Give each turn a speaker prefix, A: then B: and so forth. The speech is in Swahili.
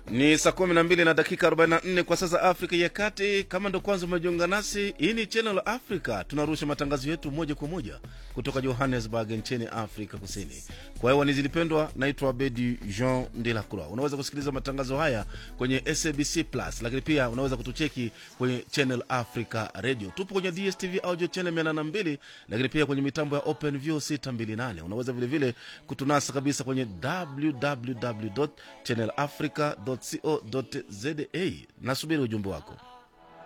A: Ni saa kumi na mbili na dakika 44 kwa sasa Afrika ya Kati. Kama ndo kwanza umejiunga nasi, hii ni Channel Africa. Tunarusha matangazo yetu moja kwa moja kutoka Johannesburg nchini Afrika Kusini. Kwa hiyo nizilipendwa, naitwa Bedi Jean de la Croix. Unaweza kusikiliza matangazo haya kwenye SABC Plus, lakini pia unaweza kutucheki kwenye Channel Africa Radio. Tupo kwenye DSTV audio channel 802, lakini pia kwenye mitambo ya OpenView 628. Unaweza vilevile vile kutunasa kabisa kwenye www.channelafrica.co.za. Nasubiri ujumbe wako.